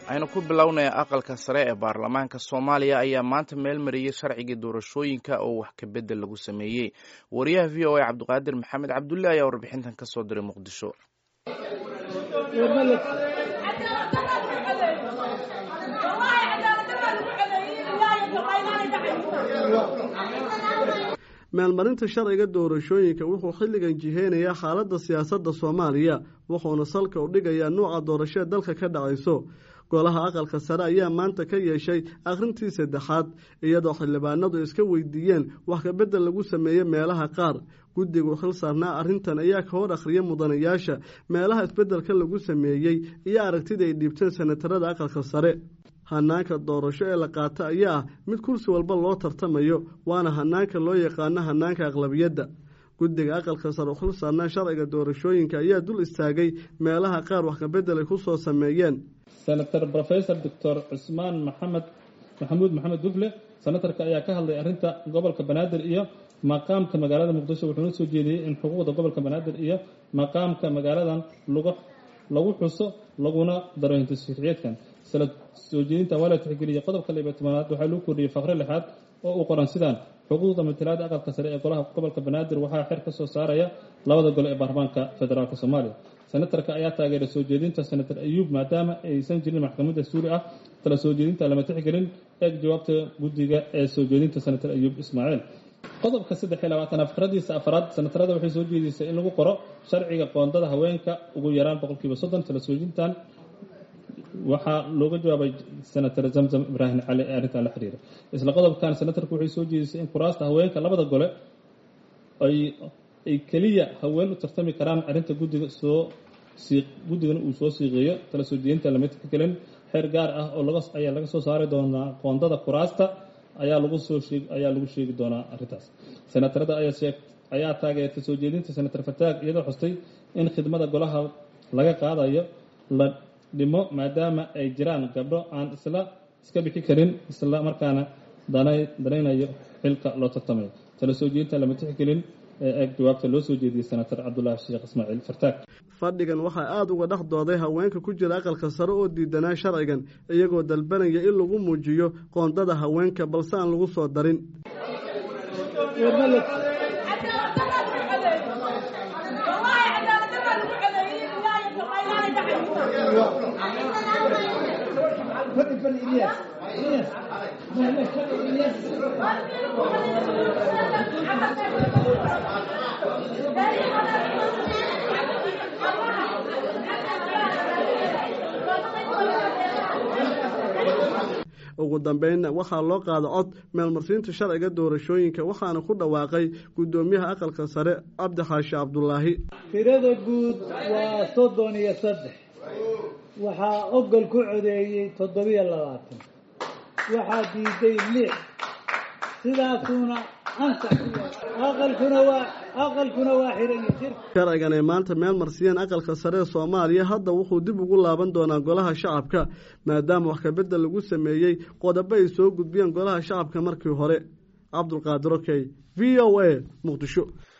aynu ku bilownay aqalka sare ee baarlamaanka soomaaliya ayaa maanta meel mariyey sharcigii doorashooyinka oo wax ka bedel lagu sameeyey wariyaha v o a cabdiqaadir maxamed cabdulle ayaa warbixintan ka soo diray muqdisho meelmarinta sharciga doorashooyinka wuxuu xilligan jiheynayaa xaaladda siyaasadda soomaaliya wuxuuna salka u dhigayaa nuuca doorashee dalka ka dhacayso golaha aqalka sare ayaa maanta ka yeeshay akhrintii saddexaad iyadoo xildhibaanadu iska weydiiyeen wax kabedel lagu sameeyey meelaha qaar guddigu xil saarnaa arrintan ayaa ka hor akhriya mudanayaasha meelaha isbeddelka lagu sameeyey iyo aragtida ay dhiibteen senatarada aqalka sare hanaanka doorasho ee la qaata ayaa ah mid kursi walba loo tartamayo waana hanaanka loo yaqaano hanaanka aqlabiyadda guddiga aqalka sare u xil saarnaa sharciga doorashooyinka ayaa dul istaagay meelaha qaar wax kabedel ay ku soo sameeyeen senator rofesor doctor cusmaan maxamed maxamuud maxamed dufle senatarka ayaa ka hadlay arrinta gobolka banaadir iyo maqaamka magaalada muqdisho wuxuuna soo jeediyey in xuquuqda gobolka banaadir iyo maqaamka magaaladan lagu xuso laguna daro hintasharciyeedkan soo jeedinta waa la tixgeliyey qodobka laba tobanaad waxaa lagu kordhiyey faqre lixaad oo uu qoran sidaan xuquuqda matalaada aqalka sare ee golaha gobolka banaadir waxaa xer ka soo saaraya labada gole ee baarlamaanka federaalk soomaaliya senatarka ayaa taageeray soo jeedinta senator ayuub maadaama aysan jirin maxkamadda suuli ah tala soo jeedinta lama tixgelin eeg jawaabta guddiga ee soo jeedinta senator ayuub ismaaciil qodobka saddex iyo labaatanaad fikradiisa afaraad senatarada waxay soo jeedisay in lagu qoro sharciga qoondada haweenka ugu yaraan boqolkiiba soddon tala soojintan waxaa looga jawaabay senator zamzam ibraahim cali ee arrintan la xiriira isla qodobkan senatarku waxay soo jeedisay in kuraasta haweenka labada gole ay keliya haween u tartami karaan arrinta guddiga soo guddigana uu soo siiqeeyo tala soo jeedinta lama tixgelin xeer gaar ah oo ayaa laga soo saari doonaa qoondada kuraasta ayaa lagu soo ayaa lagu sheegi doonaa arrintaas senatarada ayaa taageertay soo jeedinta senator fataag iyadoo xustay in khidmada golaha laga qaadayo la dhimo maadaama ay jiraan gabdho aan isla iska bixi karin isla markaana danaynayo xilka loo tartamayo tala soo jeedinta lama tixgelin ee eeg jawaabta loo soo jeediyey senator cabdulaahi sheekh ismaaciil fartaag fadhigan waxaa aada uga dhex dooday haweenka ku jira aqalka sare oo diidanaa sharcigan iyagoo dalbanaya in lagu muujiyo qoondada haweenka balse aan lagu soo darin ugu dambeynna waxaa loo qaada cod meelmarsiinta sharciga doorashooyinka waxaana ku dhawaaqay guddoomiyaha aqalka sare cabdi xaashi cabdulaahi tirada guud waa soddon iyo saddex waxaa ogol ku codeeyey toddobiyo labaatan waxaa diiday lix sidaasuuna ansax aqalkuna waa aqalkuna waa xiran sharcigan ay maanta meel marsiyeen aqalka sare ee soomaaliya hadda wuxuu dib ugu laaban doonaa golaha shacabka maadaama wax kabedel lagu sameeyey qodobo ay soo gudbiyeen golaha shacabka markii hore cabdulqaadir okey v o a muqdisho